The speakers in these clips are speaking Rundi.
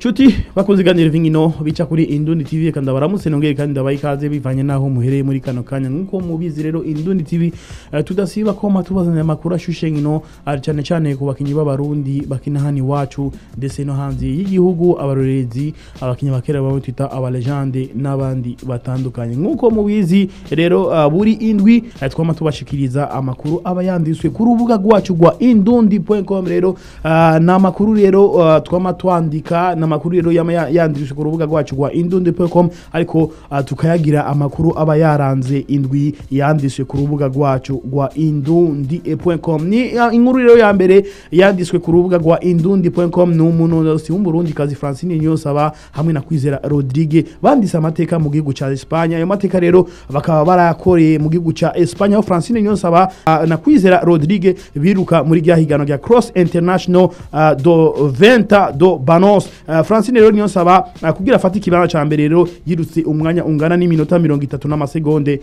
Shuti bakunze iganiro vingino bica kuri Indundi TV reka ndabaramutse nongere kandi ndabaha ikaze bivanye naho muhereye muri kano kanya nkuko mubizi rero Indundi TV eh, tudasiba koma tubazanira amakuru ashushe ngino ari cyane cyane ku bakinyi b'abarundi bakina hano iwacu ndetse no hanze y'igihugu abarorerezi abakinyi bakera babo twita abalegende n'abandi batandukanye nkuko mubizi rero uh, buri indwi eh, twama tubashikiriza amakuru aba yanditswe ku rubuga rwacu rwa indundi.com rero uh, ni amakuru rero uh, twama twandika ni amakuru rero yama ya- yanditswe ku rubuga rwacu rwa indundi.com ariko uh, tukayagira amakuru aba yaranze indwi yanditswe ku rubuga rwacu rwa indundi.com ni uh, inkuru rero ya mbere yanditswe ku rubuga rwa indundi.com ni umunonosi w'umurundi kazi Francine Nyosaba hamwe na Kwizera Rodrigue banditse amateka mu gihugu ca Espagne ayo mateka rero bakaba barayakoreye mu gihugu ca Espagne aho Francine Nyosaba uh, na Kwizera Rodrigue biruka muri rya higano rya Cross International uh, do Venta do Banos uh, Francine rero Nyosaba uh, kugira afate ikibanza ca mbere rero yirutse umwanya ungana n'iminota 30 n'amasegonde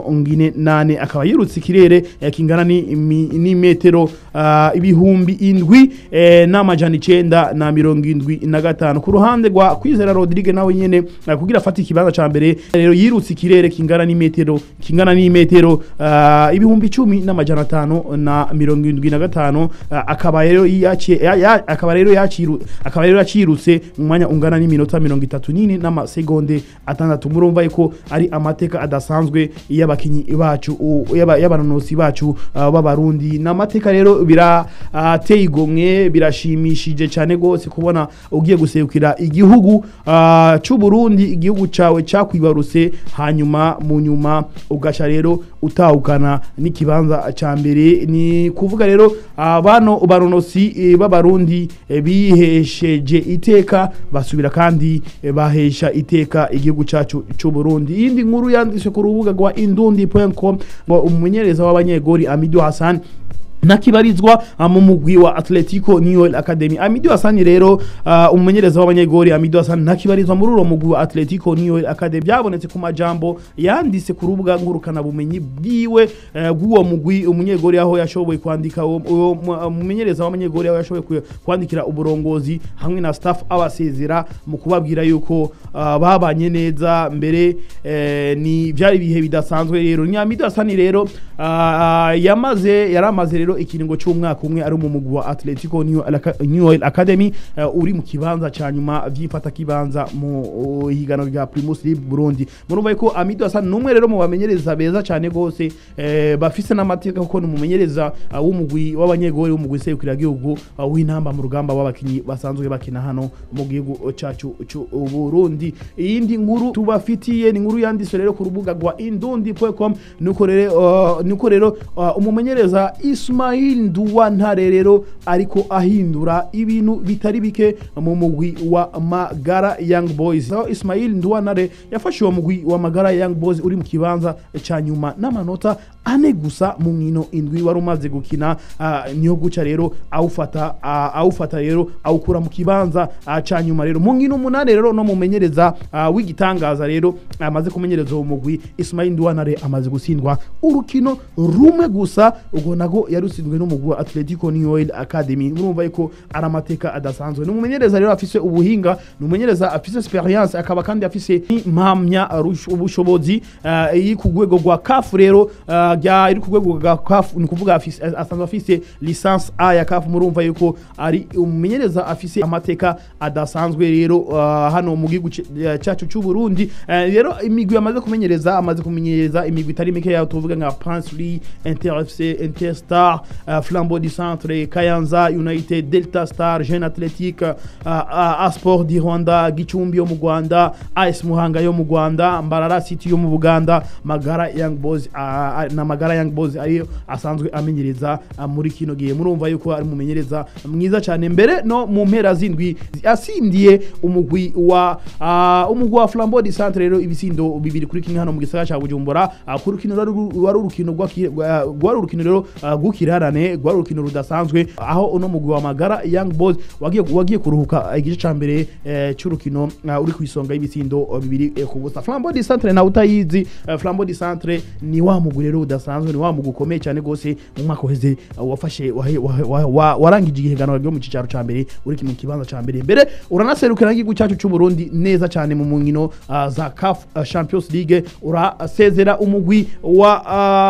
48 akaba yirutse ikirere eh, kingana ni imi- ni metero uh, ibihumbi indwi eh, n'amajana icenda na mirongo indwi na gatanu ku ruhande rwa Kwizera Rodrigue nawe nyene uh, kugira afate ikibanza ca mbere rero yirutse ikirere kingana n'imetero kingana n'imetero uh, ibihumbi icumi n'amajana atanu na mirongo indwi na gatanu uh, akaba rero yaciye ya- ya- akaba rero yaciru akaba rero yacirutse mu mwanya ungana n'iminota mirongo itatu n'ine n'amasegonde atandatu murumva yuko ari amateka adasanzwe y'abakinyi bacu u- y'aba- y'abanonosi bacu uh, b'abarundi ni amateka rero birateye igomwe birashimishije cyane rwose kubona ugiye guserukira igihugu uh, cy'u Burundi igihugu cawe cakwibarutse hanyuma mu nyuma ugaca rero utahukana n'ikibanza ca mbere ni kuvuga rero uh, bano baronosi eh, b'abarundi eh, bihesheje iteka basubira kandi eh, bahesha iteka igihugu cacu cy'u Burundi iyindi nkuru yanditswe ku rubuga rwa indundi.com ngo umumenyereza w'abanyegori Amidu Hassan nakibarizwa uh, mu mugwi wa Atletico New Academy Amidu Hassan rero uh, umumenyereza w'abanyegori Amidu Hassan nakibarizwa muri uwo mugwi wa Atletico New Academy byabonetse ku majambo yanditse ku rubuga ngurukana bumenyi bwiwe uh, bw'uwo mugwi umunyegori aho yashoboye kwandika uwo- uwo mu- umumenyereza w'abanyegori aho yashoboye ku- kwandikira uburongozi hamwe na staff abasezera mu kubabwira yuko uh, babanye neza mbere eh, ni byari ibihe bidasanzwe rero ni Amidu Hassan rero uh, yamaze yaramaze rero ikiringo cy'umwaka umwe ari mu mugwi wa Atletico New, Alaka- New Oil Academy uh, uri mu kibanza ca nyuma vyifata kibanza mu uh, higano rya Primus League Burundi murumva yuko Amidu Hassan numwe rero mu bamenyereza beza cyane gose eh, bafise n'amateka kuko ni umumenyereza uh, w'umugwi w'abanyegori w'umugwi serukira gihugu uh, w'intamba mu rugamba w'abakinyi basanzwe bakina hano mu gihugu cacu c'u Burundi iyindi nkuru tubafitiye ni inkuru yanditswe rero ku rubuga rwa indundi.com nuko rero uh, nuko rero uh, umumenyereza Ismail Nduwantare rero ariko ahindura ibintu bitari bike mu mugwi wa Magara Young Boys aho Ismail Nduwantare yafashe uwo mugwi wa Magara Young Boys uri mu kibanza ca nyuma n'amanota ane gusa mu nkino indwi wari umaze gukina uh, niyo guca rero awufata uh, awufata rero awukura mu kibanza uh, ca nyuma rero mu nkino umunani rero no mumenyereza uh, w'igitangaza rero amaze kumenyereza uwo mugwi Ismail Nduwanare amaze gutsindwa urukino rumwe gusa ubwo nago yarutsinzwe n'umugwi wa Atletico New Oil Academy murumva yuko ari amateka adasanzwe ni umumenyereza rero afise ubuhinga ni umumenyereza afise experience akaba kandi afise impamya rush- ubushobozi uh, iri ku rwego rwa CAF rero uh, rya iri ku rwego rwa CAF ni kuvuga afise asanzwe afise licence A ya CAF murumva yuko ari umumenyereza afise amateka adasanzwe rero uh, hano mu gihugu c- eh, cacu cy'u Burundi Eh, rero imigwi amaze kumenyereza amaze kumenyereza imigwi itari mike yaho tuvuga nka Pansri Inter FC Interstar uh, Flambeau du Centre Kayanza United Delta Star Jeune Athletic uh, uh, Asport di Rwanda Gicumbi yo mu Rwanda AS Muhanga yo mu Rwanda Mbarara City yo mu Buganda Magara Young Boys uh, na Magara Young Boys ariyo asanzwe amenyereza uh, muri kino gihe murumva yuko ari mumenyereza mwiza cyane mbere no mu mpera zindwi asindiye umugwi wa uh, umugwi wa Flambeau du Centre rero ibisindo bibiri kuri kimwe hano mu gisagara ca Bujumbura uh, ku rukino rwari ru- rwari urukino rwaki- rwa- rwari urukino rero uh, gukira ibirarane rwari urukino rudasanzwe aho uno mugwi wa magara young boys wagiye wagiye kuruhuka igice ca mbere eh, c'urukino uh, uri ku isonga y'ibitsindo uh, bibiri eh, ku busa flambeau du centre nawe utayizi uh, flambeau du centre ni wa mugwi rero udasanzwe ni wa mugwi ukomeye cyane gose mu mwaka uheze uh, wafashe wahe- wahe- wa- wa- warangije igihiganwa ryo mu cicaro ca mbere uri mu kibanza ca mbere mbere uranaserukira n'igihugu cyacu c'u Burundi neza cyane mu nkino uh, za CAF uh, Champions League urasezera umugwi wa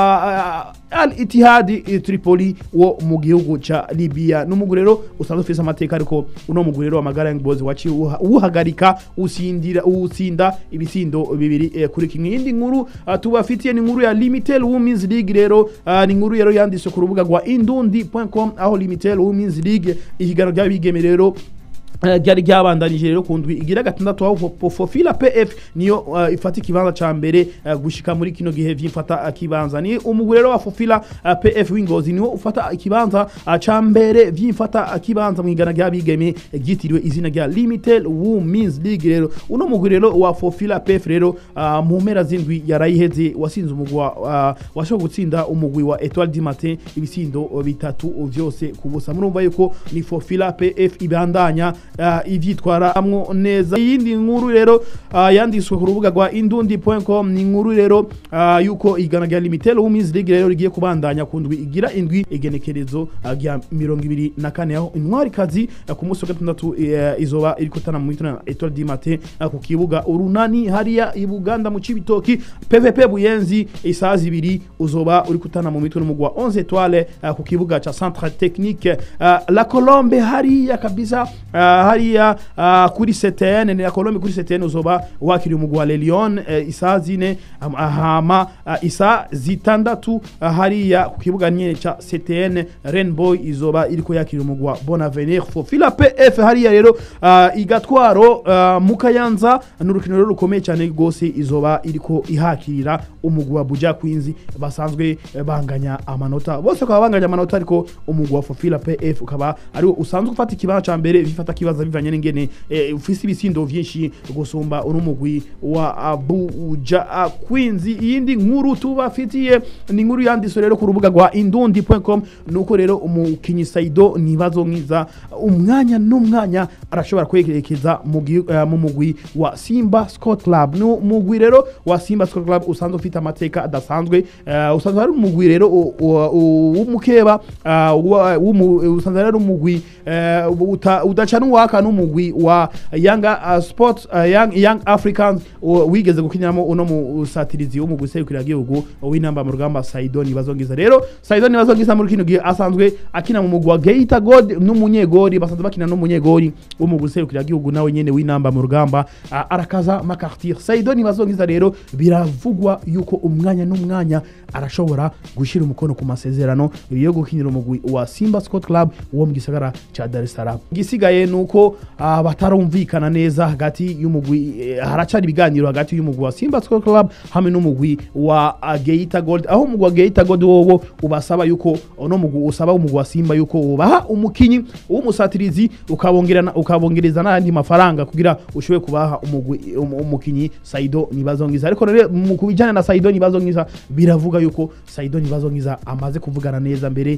uh, Al Ittihad eh, Tripoli wo mu gihugu ca Libya n'umugwi rero usanzwe ufise amateka ariko uno mugwi rero wa Magara Young Boys waciye uha- uhagarika usindira utsinda ibitsindo bibiri eh, kuri kimwe iyindi nkuru uh, tubafitiye ni inkuru ya Limited Women's League rero uh, ni inkuru rero yanditse ku rubuga rwa indundi.com aho Limited Women's League ihiganwa ry'abigeme rero Eh, ryari ryabandanije rero ku ndwi igira gatandatu aho Fo- fofila pf niyo uh, ifata ikibanza ca mbere uh, gushika muri kino gihe vyifata uh, kibanza ni umugwi rero wa fofila uh, pf w'ingozi niwo ufata ikibanza uh, ca mbere vyifata uh, kibanza mwigana ry'abigeme eh, ryitiriwe izina rya limited women's league rero uno mugwi rero wa fofila pf rero uh, mu mpera z'indwi yarayiheze wasinze umugwi wa uh, washoboye gutsinda umugwi wa etoile du matin ibisindo uh, bitatu vyose ku busa murumva yuko ni fofila pf ibandanya uh, ivyitwaramwo neza iyindi nkuru rero uh, yanditswe ku rubuga rwa indundi.com ni inkuru rero uh, yuko igana rya limited women's league rero rigiye kubandanya ku ndwi igira indwi igenekerezo uh, rya mirongo ibiri na kane aho intwarikazi uh, ku munsi wa gatandatu uh, izoba iri kutana mu mituna na etoile du matin uh, ku kibuga urunani hariya i buganda mu cibitoki pvp buyenzi isaha zibiri uzoba uri kutana mu mitwe n'umugwi wa 11 etoile uh, ku kibuga ca centre technique uh, la colombe hariya kabisa uh, hariya uh, kuri CTN ni la colombe kuri CTN uzoba wakiri umugwi wa Le Lion uh, isaha zine um, hama uh, isaha zitandatu uh, hariya ku kibuga nyene ca CTN Rainbow izoba iriko yakira umugwi wa Bonavenir Fofila PF hariya rero uh, igatwaro uh, mukayanza n'urukino rero rukomeye cyane rwose izoba iriko ihakirira umugwi wa Buja Queens basanzwe eh, banganya amanota bose bakaba banganya amanota ariko umugwi wa Fofila PF ukaba ari wo usanzwe ufata ikibanza ca mbere bifata kibaza bivanye n'ingene eh, ufise ibisindo vyinshi gusumba uno mugwi wa Abuja Queens iyindi nkuru tubafitiye ni inkuru yanditswe rero ku rubuga rwa indundi.com nuko rero umukinyi Saido nibazo nkiza umwanya n'umwanya arashobora kwerekeza mu gi- eh, mu mugwi wa Simba Sport Club no mugwi rero wa Simba Sport Club usanzwe ufite amateka adasanzwe eh, usanzwe ari umugwi rero u- u- u- w'umukeba ah, wa- w'umu- usanzwe ari umugwi eh, uta- udacana uwaka n'umugwi wa Young uh, Sports uh, Young, Young Africans u- wigeze gukiniramo uno musatirizi w'umugwi serukira gihugu w'inamba mu rugamba Saido Nibazongiza rero Saido Nibazongiza muri kino gihe asanzwe akina mu mugwi wa Geita God n'umunyegori basanzwe bakina n'umunyegori w'umugwi serukira gihugu nawe nyene w'inamba mu rugamba uh, arakaza makartir Saido Nibazongiza rero biravugwa yuko umwanya n'umwanya arashobora gushira umukono ku masezerano yo gukinira umugwi wa Simba Sport Club wo mu gisagara ca Dar es Salaam igisigaye nuko uh, batarumvikana neza hagati y'umugwi eh, haracari ibiganiro hagati y'umugwi wa Simba Sport Club hamwe n'umugwi wa uh, Geita Gold aho umugwi wa Geita Gold wowo ubasaba yuko ono mugwi usaba umugwi wa Simba yuko ubaha umukinyi w'umusatirizi ukabongerana ukabongereza n'andi mafaranga kugira ushobore kubaha umugwi um, umukinyi Saido Nibazongiza ariko rero mu kubijana na Saido Nibazongiza biravuga yuko Saido Nibazongiza amaze kuvugana neza mbere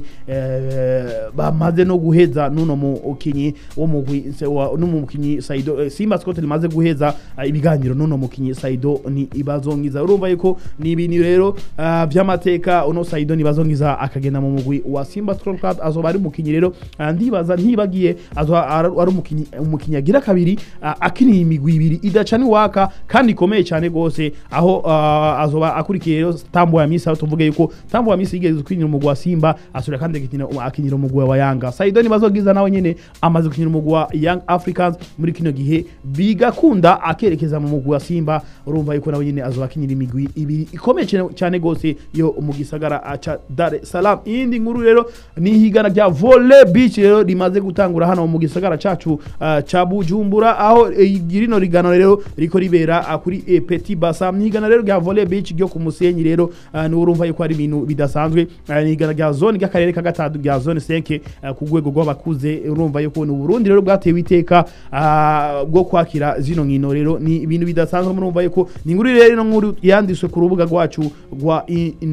eh, bamaze no guheza nuno mukinyi wo mugwi se- wa- n'umukinyi Saido eh, Simba Sport limaze guheza eh, ibiganiro nuno mukinyi Saido ni ibazongiza urumva yuko ni ibintu rero ah, by'amateka uno Saido Nibazongiza akagenda mu mugwi wa Simba Sport Club azoba ari umukinyi rero ah, ndibaza ntibagiye azoba ari ari umukinyi umukinyi agira kabiri ah, akiniye imigwi ibiri idacana iwaka kandi ikomeye cyane gose aho ah, azoba akurikiye rero Tambo ya Misa aho tuvuge yuko Tambo ya Misa yigeze kwinjira umugwi wa Simba asubira kandi akinira akinira umugwi wa Yanga Saido Nibazongiza nawe nyene amaze gukinira umugwi wa Young Africans muri kino gihe bigakunda akerekeza mu mugwi wa Simba urumva yuko nawe nyene azoba akinira imigwi ibiri ikomeye cyane- cyane gose yo mu gisagara ah, ca Dar es Salaam iyindi nkuru rero ni higana rya volley beach rero rimaze gutangura hano mu gisagara cacu ah, ca Bujumbura aho eh, rino rigano rero riko ribera ah, kuri eh, Petit Bassam ni higana rero rya volley beach ryo ku Musenyi rero ah, ni urumva yuko ari ibintu bidasanzwe ah, ni higana rya zone ry'akarere ka gatatu rya zone 5 ah, ku rwego rw'abakuze urumva yuko ni Burundi rero bwatoye rwatewe iteka ah, bwo kwakira zino nkino rero ni ibintu bidasanzwe murumva yuko ni inkuru rero ino nkuru yanditswe ku rubuga rwacu rwa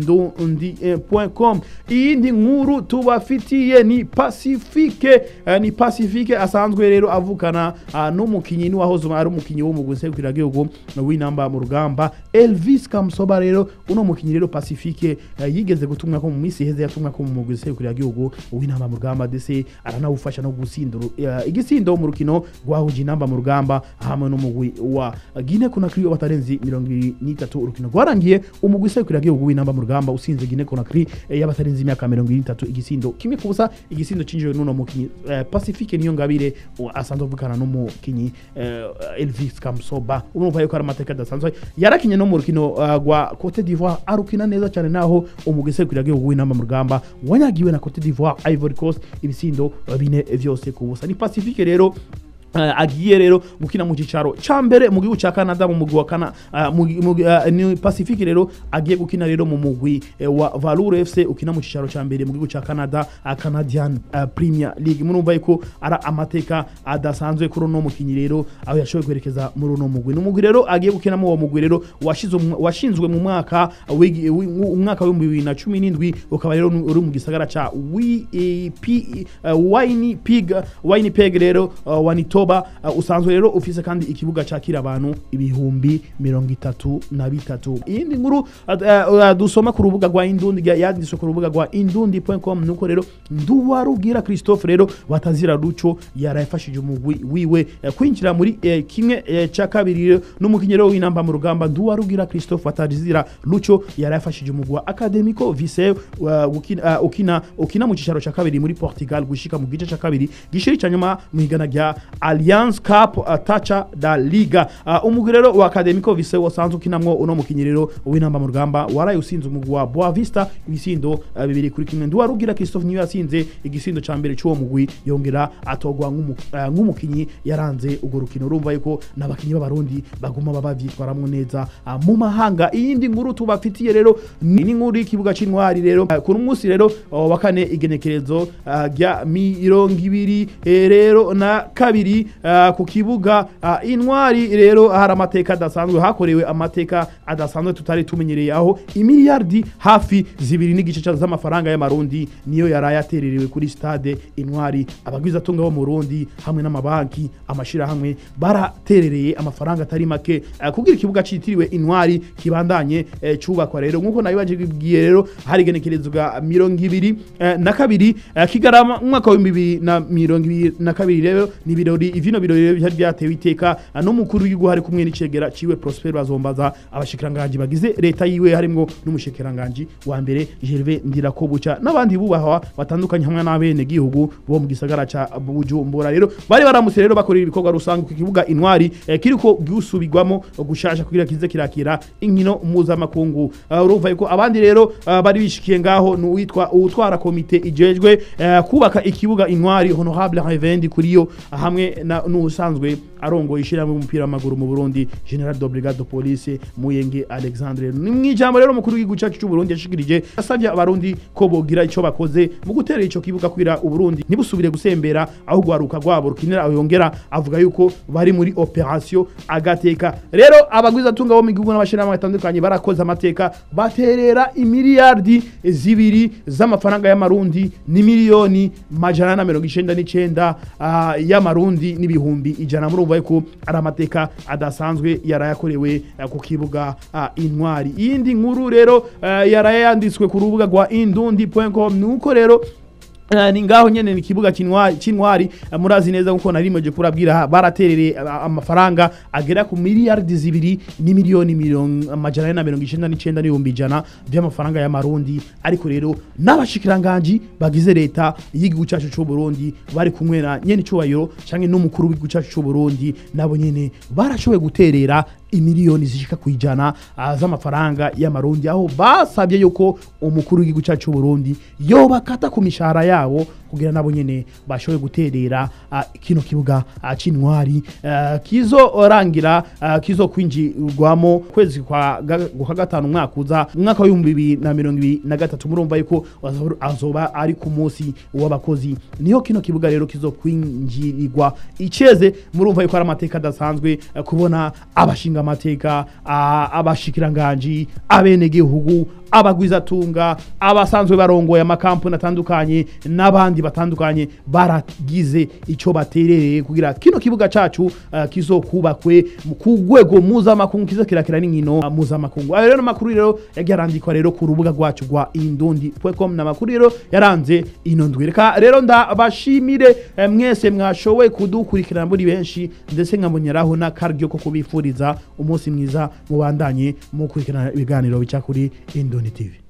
indundi.com iyindi nkuru tubafitiye ni pacifique eh, ni pacifique asanzwe rero avukana ah, n'umukinyi n'uwahoze ari umukinyi wo mu gusekura gihugu w'inamba mu rugamba Elvis Kamsoba rero uno mukinyi rero pacifique eh, yigeze gutumwa ko mu minsi iheze yatumwa ko mu gusekura gihugu w'inamba mu rugamba ndetse aranawufasha no gusindura eh, igisindo mu rukino rwahuje inamba mu rugamba hamwe n'umugwi wa Guinea Conakry w'abatarenzi 23 urukino rwarangiye umugwi usekura gihugu w'inamba mu rugamba usinze Guinea Conakry eh, y'abatarenzi imyaka 23 igisindo kimwe ku busa igisindo cinjiwe n'uno mukinyi eh, Pacifique niyo ngabire wa- asanzwe avukana n'umukinyi eh, Elvis Kamsoba urumva yuko ari amateka adasanzwe yarakinye no mu rukino uh, rwa Cote d'Ivoire arukina neza cyane naho umugwi usekura gihugu w'inamba mu rugamba wanyagiwe na Cote d'Ivoire Ivory Coast ibisindo eh, bine vyose ku busa ni Pacifique rero Uh, agiye rero gukina mu cicaro ca mbere mu gihugu ca Canada mu mugwi wa Kana uh, mu, mu, uh, ni Pacifique rero agiye gukina rero mu mugwi uh, wa Valur FC ukina mu cicaro ca mbere mu gihugu ca Canada uh, Canadian uh, Premier League murumva yuko ara amateka adasanzwe kuri uno mukinyi rero aho yashoboye kwerekeza muri uno mugwi ni umugwi rero agiye gukina mu uwo mugwi rero washinzwe mu- washinzwe mu mwaka w'igi- wi- mu- umwaka wa 2017 ukaba rero uri mu gisagara ca WP uh, Winnipeg Winnipeg rero uh, Manitoba uh, usanzwe rero ufise kandi ikibuga cakira abantu ibihumbi mirongo itatu na bitatu iyindi nkuru uh, uh, dusoma ku rubuga rwa Indundi ya- yanditswe ku rubuga rwa indundi.com nuko rero nduwarugira Christophe rero batazira ruco yarayafashije umugwi wiwe eh, kwinjira muri eh, kimwe eh, ca kabiri rero n'umukinyi rero w'inamba mu rugamba nduwarugira Christophe batazira ruco yarayafashije umugwi wa Academico Viseu uh, ukina, uh, ukina ukina mu cicaro ca kabiri muri Portugal gushika mu gice ca kabiri gishiri ca nyuma mu higana rya Alliance Cup uh, Tacha da Liga uh, umugwi rero wa Academico Viseu wasanzwe ukinamwo uno mukinyi rero w'inamba mu rugamba waraye usinze umugwi wa Boa Vista ibisindo uh, bibiri kuri kimwe nduwarugira Christophe niyo yasinze igisindo ca mbere c'uwo mugwi yongera atogwa nk'umu- uh, nk'umukinyi yaranze urwo rukino urumva yuko n'abakinyi b'abarundi baguma baba bavyitwaramwo neza uh, mu mahanga iyindi nkuru tubafitiye rero ni n'inkuru y'ikibuga c'intwari rero uh, ku munsi rero uh, wa kane igenekerezo uh, rya mirongo ibiri eh, rero na kabiri uh, ku kibuga uh, intwari rero hari amateka adasanzwe hakorewe amateka adasanzwe tutari tumenyereye aho imiliyardi hafi zibiri n'igice ca- z'amafaranga y'amarundi niyo yaraye atererewe kuri stade intwari abagwizatunga bo mu Burundi hamwe n'amabanki amashirahamwe baraterereye amafaranga atari make uh, kugira ikibuga citiriwe intwari kibandanye eh, cubakwa rero nk'uko nabibaje bibwiye rero hari igenekerezo ga mirongo ibiri eh, na kabiri eh, kigarama umwaka w'ibihumbi bibiri na mirongo ibiri na kabiri rero ni ibirori ivino birori rero byari byatewe iteka eh, n'umukuru w'igihugu hari kumwe n'icegera ciwe Prosper bazombaza abashikiranganji bagize leta yiwe harimwo n'umushikiranganji wa mbere Gervais Ndirakobuca n'abandi bubahwa batandukanye hamwe n'abene gihugu bo mu gisagara ca Bujumbura rero bari baramutse rero bakorera ibikorwa rusange ku kibuga intwari eh, kiriko gisubirwamo gushasha kugira kize kirakira inkino mpuzamakungu uh, urumva yuko abandi rero uh, bari bishikiye ngaho ni uwitwa uwutwara komite ijejwe uh, kubaka ikibuga intwari honorable Revendi kuriyo hamwe na n'usanzwe arongoye ishyirahamwe umupira w'amaguru mu Burundi General de Brigade de Police Muyenge Alexandre ni mwijambo rero mukuru w'igihugu cyacu cy'u Burundi yashikirije asabye abarundi ko bogira ico bakoze mu gutera ico kibuga kugira uburundi ntibusubire gusembera aho gwaruka rwabo rukinira aho yongera avuga yuko bari muri operation agateka rero abagwiza tunga bo mu gihugu n'abashirahamwe batandukanye barakoze amateka baterera imiliyardi zibiri z'amafaranga y'amarundi ni miliyoni majana na mirongo icenda n'icenda ah, y'amarundi n'ibihumbi ijana murumva yuko ari amateka adasanzwe yarayakorewe eh, ku kibuga ah, intwari iyindi nkuru rero eh, yaraye yanditswe ku rubuga rwa indundi.com nuko rero Uh, ni ngaho nyene ni kibuga c'intwari c'intwari uh, murazi neza nkuko narimeje kurabwira baraterere uh, amafaranga agera ku miliyardi zibiri ni miliyoni mirongo amajana ane na mirongo icenda n'icenda n'ibihumbi ijana by'amafaranga y'amarundi ariko rero n'abashikiranganji bagize leta y'igihugu cacu c'u Burundi bari kumwe na nyene icubahiro canke n'umukuru w'igihugu cacu c'u Burundi nabo nyene barashoboye guterera imiliyoni zishika ku ijana ah, z'amafaranga y'amarundi aho basabye yuko umukuru w'igihugu cyacu cy'u Burundi yobakata ku mishahara yabo kugira nabo nyene bashoboye guterera ah, kino kibuga ah, c'intwari ah, kizorangira ah, kizokwinjirwamo kwezi kwa ga- kwa gatanu umwaka uza umwaka w'ibihumbi bibiri na mirongo ibiri na gatatu murumva yuko azo- azoba ari ku munsi w'abakozi niho kino kibuga rero kizokwinjirirwa iceze murumva yuko ari amateka adasanzwe eh, kubona abashinga amateka ah, abashikiranganji abenegihugu abagwizatunga abasanzwe barongoye amakampuni atandukanye n'abandi batandukanye baragize ico baterereye kugira kino kibuga cacu uh, kizokubakwe mu- ku rwego mpuzamakungu kizokirakira n'inkino uh, mpuzamakungu ayo rero makuru rero yagiye arandikwa rero ku rubuga rwacu rwa indundi.com n'amakuru rero yaranze ino ndwi reka rero ndabashimire eh, mwese mwashoboye kudukurikirana muri benshi ndetse nkaboneraho n'akaryo ko kubifuriza umunsi mwiza mubandanye mukurikirana ibiganiro bica kuri Indoni TV